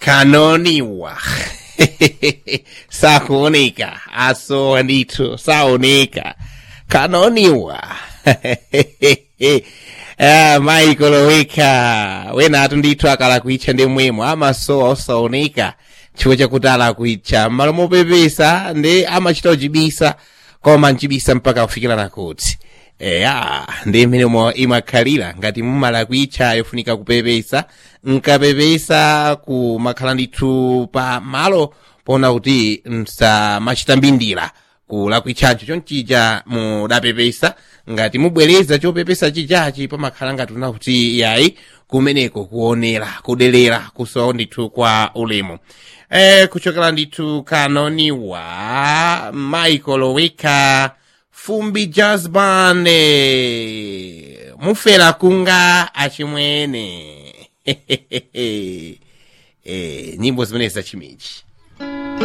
kanoniwa sakuoneka asowa ndithu saoneka kanoniwa ah, michael oweka wenatu ndithu akalakwitcha ndi mwemo amasowa osaoneka chifukwa chakuti alakwitcha m'malo mopepesa ndi amachita uchibisa koma nchibisa mpaka kufikira nakuti eya ndi imenemo imakhalira ngati mumalakwitcha yofunika kupepesa nkapepesa kumakhala ndithu pa malo pona kuti msamachita mbindira kulakwitchacho chonchija mudapepesa ngati mubwereza chopepesa chichachi pamakhala ngati una kuti yayi kumeneko kuonera kudelera kusowa ndithu kwa ulemu eh, kuchokera ndithu kanoniwa michael oweka fumbi jazz band eh, mufera kunga achimwene eh, nyimbo zimenezi zachimichi